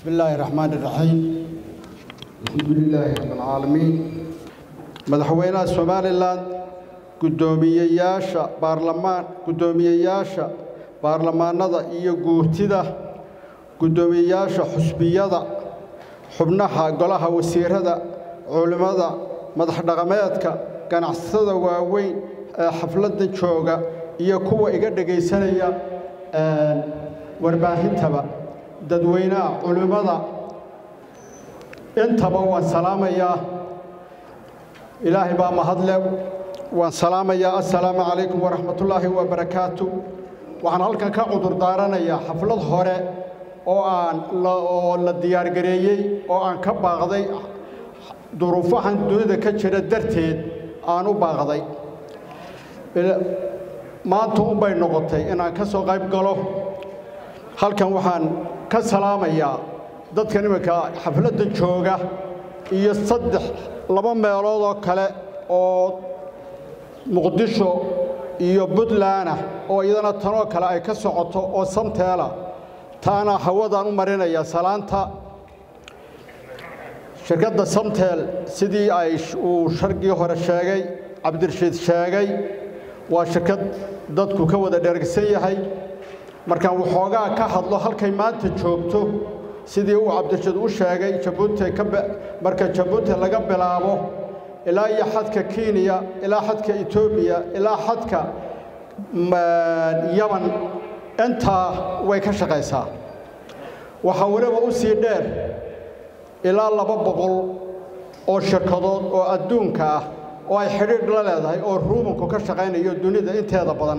بسم الله الرحمن الرحيم الحمد لله رب العالمين madaxweynaha somalilan guddoomiyeyaasha baarlamaan guddoomiyeyaasha baarlamaanada iyo guurtida guddoomiyeyaasha xusbiyada xubnaha golaha wasiirada culimmada madaxdhaqameedka ganacsatada waaweyn ee xafladda jooga iyo kuwa iga dhegaysanaya warbaahintaba dadweynaha culimmada intaba waan salaamayaa ilaahay baa mahadle waan salaamayaa assalaamu calaykum waraxmatullaahi wabarakaatu waxaan halkan ka cudur daaranayaa xaflad hore oo aan oo la diyaargareeyey oo aan ka baaqday duruufahan dunida ka jira darteed aan u baaqday maanta unbay noqotay inaan ka soo qayb galo halkan waxaan ka salaamayaa dadkan iminka xafladda jooga iyo saddex laba meelood oo kale oo muqdisho iyo puntlandah oo iyadana tanoo kale ay ka socoto oo samteela taana hawadaan u marinayaa salaanta shirkadda samteel sidii ay uu shargii hore sheegay cabdirashiid sheegay waa shirkad dadku ka wada dhergsan yahay markaan waxoogaa ka hadlo halkay maanta joogto sidii uu cabdirashiid u sheegay jabuuti marka jabuuti laga bilaabo ilaa iyo xadka kenya ilaa xadka etoobiya ilaa xadka yaman intaa way ka shaqaysaa waxaa weliba u sii dheer ilaa laba boqol oo shirkadood oo adduunka ah oo ay xidhiidh la leedahay oo ruumanku ka shaqaynayo dunida inteeda badan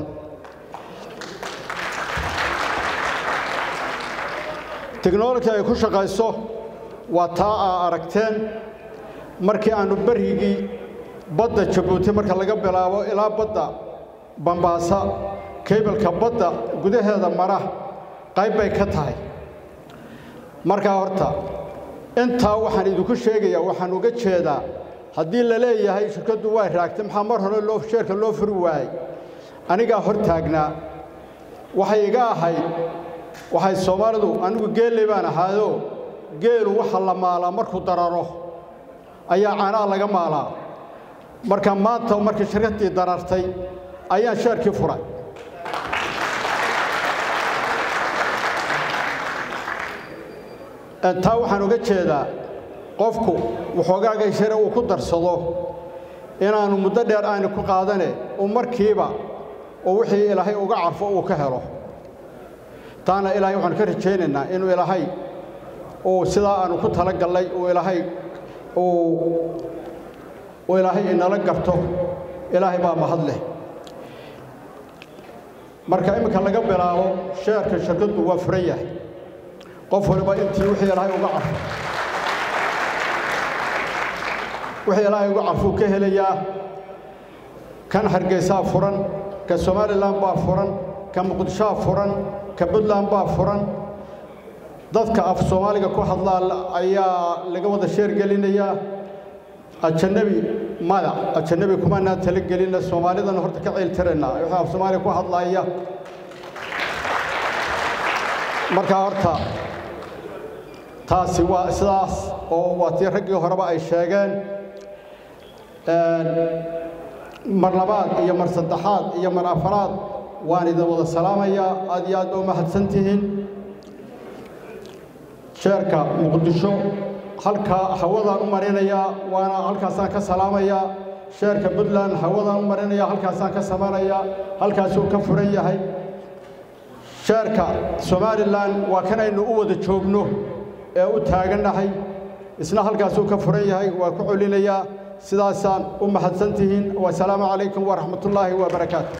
teknoloji ay ku shaqayso waa taa aa aragteen markii aannu berrigii badda jabuuti marka laga bilaabo ilaa badda bambaasa keybalka badda gudaheeda mara qayb bay ka tahay markaa horta intaa waxaan idinku sheegayaa waxaan uga jeedaa haddii la leeyahay shirkaddu waa raagtay maxaa mar hore loo sheerka loo furi waayey anigaa hor taagnaa waxay iga ahayd waxay soomaalidu anigu geelley baan ahaayoo geelu waxa la maalaa markuu dararo ayaa caanaa laga maalaa marka maanta markii shirkaddii darartay ayaan sheerkii furay taa waxaan uga jeedaa qofku waxoogaaga share uu ku darsado inaannu muddo dheer aani ku qaadane uu markiiba oo wixii ilaahay uga carfo uu ka helo taana ilaahay waxaanu ka rajaynaynaa inuu ilaahay uu sidaa aanu ku tala gallay uu ilaahay uu ilaahay inala garto ilaahay baa mahad leh marka iminka laga bilaabo sheerka shirkaddu waa furan yahay qof waliba intii wixii ilaahay uga carfo wixii ilaahay uga carfuu ka helayaa kan hargeysaa furan ka somalilan baa furan ka muqdishoa furan ka puntland baa furan dadka af soomaaliga ku hadlaa ayaa laga wada sheer gelinayaa ajanabi mada ajanabi kumanaan tala gelina soomaalidana horta ka ceeltiraynaa wixii af soomaaliga ku hadlaaya markaa horta taasi waa sidaas oo waa tii raggii horeba ay sheegeen mar labaad iyo mar saddexaad iyo mar afaraad waan idin wada salaamayaa aad iyo aad ba u mahadsan tihiin sheerka muqdisho halkaa hawadaan u marinayaa waana halkaasaan ka salaamayaa sheerka puntland hawadaan u marinayaa halkaasaan ka samanayaa halkaasuu ka furan yahay sheerka somalilan waa kanaynu u wada joogno ee u taagannahay isna halkaasuu ka furan yahay waa ku celinayaa sidaasaan u mahadsan tihiin wasalaamu calaykum waraxmatullaahi wabarakaatu